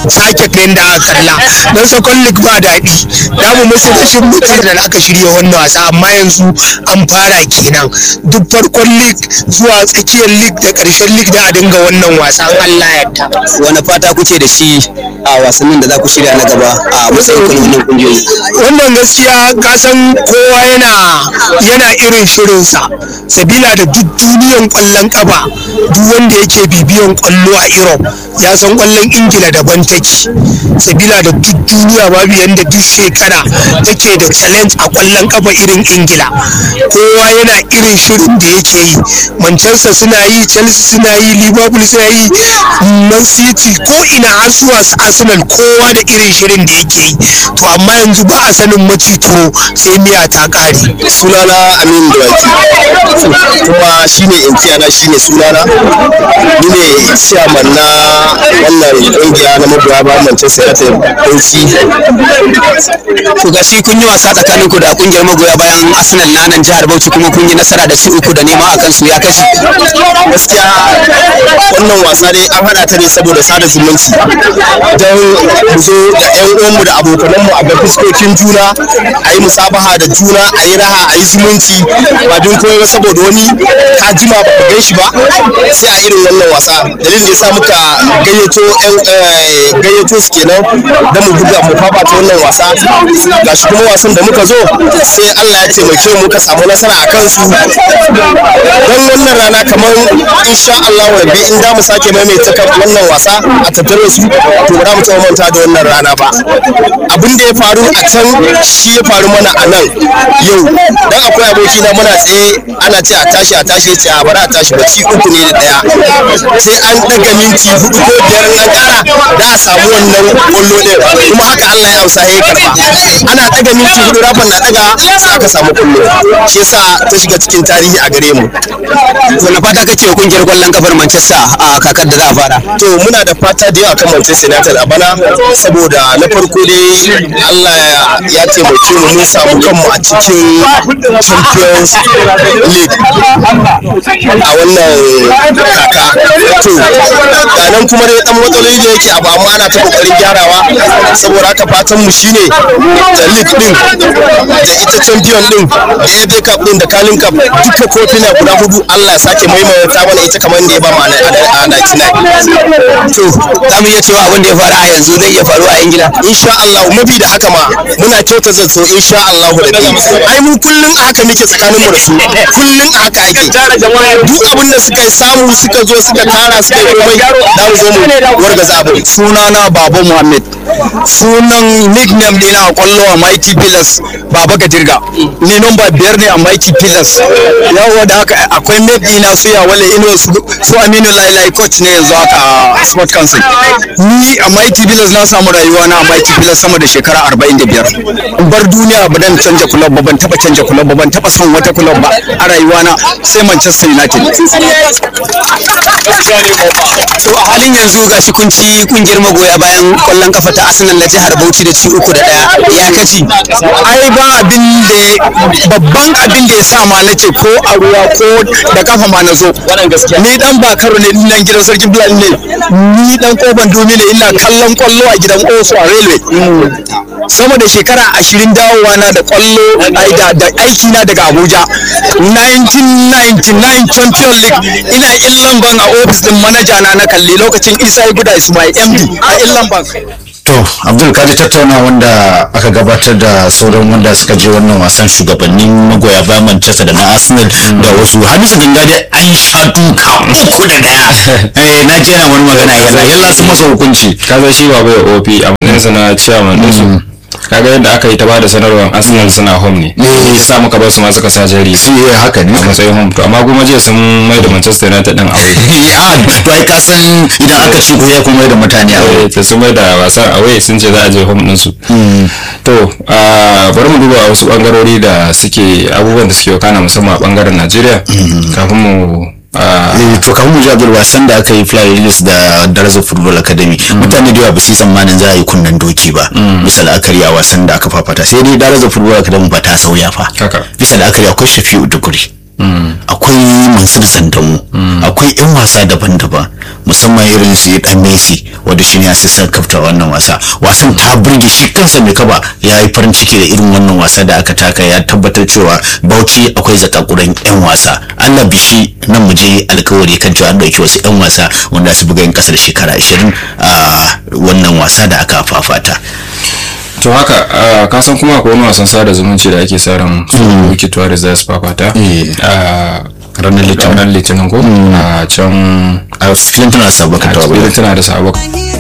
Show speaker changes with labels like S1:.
S1: sake ga yadda aka kalla don second league ba daɗi da mu musu rashin mutar da aka shirya wannan wasa amma yanzu an fara kenan duk farkon league zuwa tsakiyar league da ƙarshen league da a dinga wannan wasa in Allah ya yarda
S2: wani fata kuke da shi a wasannin da za ku shirya na gaba a matsayin kwallon kungiyoyi
S1: wannan gaskiya kasan kowa yana yana irin shirinsa sabila da duk duniyan kwallon kafa duk wanda yake bibiyan kwallo a europe ya san kwallon ingila daban take sabila da duk duniya babu yanda duk shekara take da challenge a kwallon kafa irin ingila kowa yana irin shirin da yake yi manchester suna yi chelsea suna yi liverpool suna yi man city ko ina har zuwa su arsenal kowa da irin shirin da yake yi to amma yanzu ba a sanin macito sai miya ta kare
S2: sunana amin dawaki kuma shine inkiyana shine sunana ni ne chairman na wannan kungiya na magoya ba manchester united bauchi
S3: to gashi kun yi wasa tsakanin ku da kungiyar magoya bayan arsenal na nan jihar bauchi kuma kun yi nasara da ci uku da nema akan su ya kashi
S2: gaskiya wannan wasa dai an hada ta ne saboda sada zumunci don mu zo da yan uwanmu da abokananmu a ga fuskokin juna a yi musabaha da juna a yi raha a yi zumunci ba don komai ba saboda wani ka jima ba ka gan shi ba sai a irin wannan wasa dalilin da yasa muka gayyato yan gayyato su kenan don mu buga mu fafata wannan wasa gashi kuma wasan da muka zo sai Allah ya taimake mu muka samu nasara a kansu don wannan rana kamar insha Allah rabbi in da mu sake maimaita kan wannan wasa a tattare su to ba za mu taɓa manta da wannan rana ba abin da ya faru a can shi ya faru mana a nan yau dan akwai aboki na muna tsaye ana ce a tashi a tashi ce a bara a tashi ba ci uku ne da daya sai an daga minti hudu ko biyar an kara da a samu wannan kwallo ne kuma haka Allah ya amsa ya karba ana daga minti hudu rafan na daga sai aka samu kwallo shi yasa ta shiga cikin tarihi a gare mu
S3: wani fata kake wa kungiyar kwallon kafar manchester a kakar da za a fara
S2: to muna da fata da yawa kan Manchester United a bana saboda na farko dai Allah ya taimake mu mun samu kanmu a cikin Champions League a wannan kaka to nan kuma dai dan matsaloli da yake abu amma ana ta kokarin gyarawa saboda haka fatan mu shine da league din da ita champion din da FA Cup din da Carling Cup duka kofina guda hudu Allah ya sake maimaita mana ita kamar da ya ba mu a 99
S3: to za mu iya cewa abin da ya faru a yanzu zai iya faruwa a ingila
S2: insha Allah mafi da haka ma muna kyauta zato insha Allah da bi ai mu kullun a haka muke tsakanin mu da su kullun a haka ake duk abin da suka samu suka zo suka tara suka yi komai da mu zo mu wargaza abin
S3: sunana baba muhammad sunan nickname dina a kwallo a mighty pillars baba gajirga ni nomba biyar ne a mighty pillars yawa da haka akwai map dina su ya wale ino su aminu lailai coach ne yanzu haka a sport council ni a mighty pillars na samu rayuwa na a mighty pillars sama da shekara 45 bar duniya ba dan canja club ba ban taba canja club ba ban taba son wata club ba a rayuwa na sai manchester united to a halin yanzu gashi kun ci kungiyar magoya bayan kwallon kafa ta arsenal na jihar bauchi da ci uku da daya ya kaci ai ba abin da babban abin da ya sa ma nace ko a ruwa ko da kafa ma na zo ni dan bakaro ne nan gidan sarkin fulani ne ni dan koban domi ne ina kallon kwallo a gidan oso a railway sama da shekara ashirin dawowa na da kwallo ai da da aiki na daga abuja 1999 champion league ina illan ban a ofis din manaja na na kalli lokacin isa guda ismail md a illan bank
S4: to abdul kaji tattauna wanda aka gabatar da sauran wanda suka je wannan wasan shugabannin magoya bayan manchester da na arsenal da wasu hamisu ganga dai an sha duka uku da daya eh na ji yana wani magana yalla yalla sun masa hukunci
S5: kaga shi ba bai ofi a matsayinsa na chairman din su kaga yadda aka yi ta bada sanarwar arsenal suna home ne ya sa muka bar su ma suka sa jari
S4: su yi haka ne
S5: a matsayin home to amma kuma jiya sun mai da manchester united din away
S4: a to ai ka san idan aka ci goya kuma da mutane a
S5: Eh, ta sun mai da wasan away sun ce za a je home din su to ah, bari mu duba wasu bangarori da suke abubuwan da suke wakana musamman a bangaren najeriya kafin mu ah,
S4: Eh, to kamar mu ji abdul wasan da aka yi fly release da darajar football academy mutane da yawa ba su yi tsammanin za a yi kunnen doki ba bisa la'akari a wasan da aka fafata sai dai darajar football academy ba ta sauya fa
S5: haka
S4: bisa la'akari akwai shafi'u duguri akwai mansur sandamu akwai 'yan wasa daban-daban musamman irin su dan messi wanda shi ne assistant kafta wannan wasa wasan ta burge shi kansa mai kaba ya yi farin ciki da irin wannan wasa da aka taka ya tabbatar cewa bauchi akwai zakakuran 'yan wasa allah bishi nan mu je alkawari kan cewa an dauki wasu 'yan wasa wanda su buga yin kasar shekara 20 a wannan wasa da aka fafata
S5: to haka ah, ka san kuma akwai wani wasan sada zumunci da ake sa ran su wikituwa da za su fafata
S4: Eh.
S5: a
S4: ranar litinin
S5: ranar litinin ko a can
S4: a filin tana sabaka
S5: a
S4: ta
S5: cikin tana da sabon